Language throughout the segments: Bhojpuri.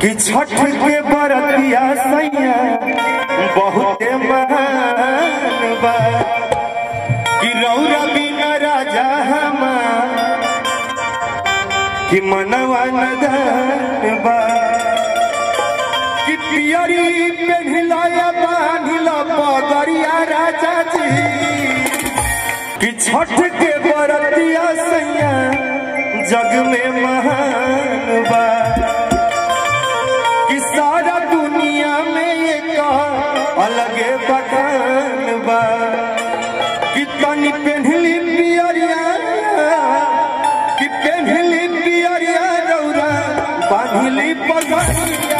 कि छठ के बरतिया सैया बहुते महान बा कि रौरा बिना राजा हमार कि मनवा नदान बा कि पियरी पेढ़िलाया बांधिला पगरिया राजा जी कि छठ के बरतिया सैया जग में महान बा कि सारा दुनिया में एक अलगे बखान बा कि तनी पेन्हली पियरिया कि पेन्हली पियरिया रौरा बांधली पगड़िया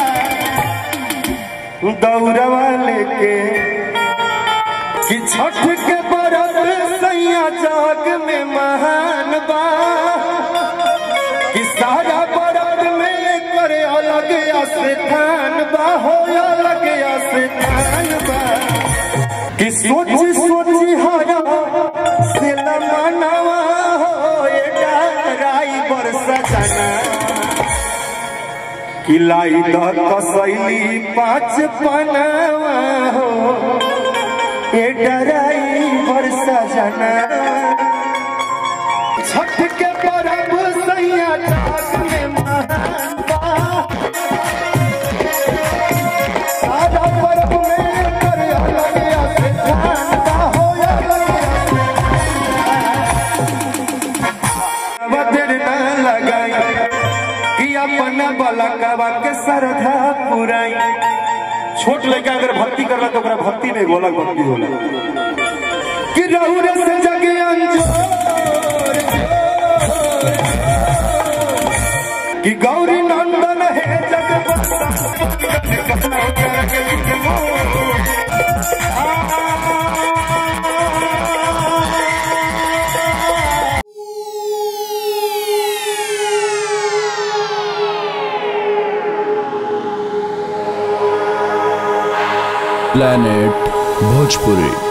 दौड़वा लेके कि छठ के बरत सैया जग में महान बा कि सारा बरत में करे अलग स्थान बा हो अलग स्थान बा कि सोची सोची हरा से मनवा हो ये डराई बरसा जाना कि लाई द कसैली पाँच पनावा हो ये डराई बरसा जाना छठ के परब सैया जाग में महान बा सारा परब में कर अलग स्थान बा हो अलग वदर न लगाई कि अपना बलकवा के श्रद्धा पुराई छोट लड़का अगर भक्ति करला तो ओकरा भक्ति में गोलक भक्ति होला कि रहुरे से जगे अंजोर कि गौरी नंदन है जग planet bhojpuri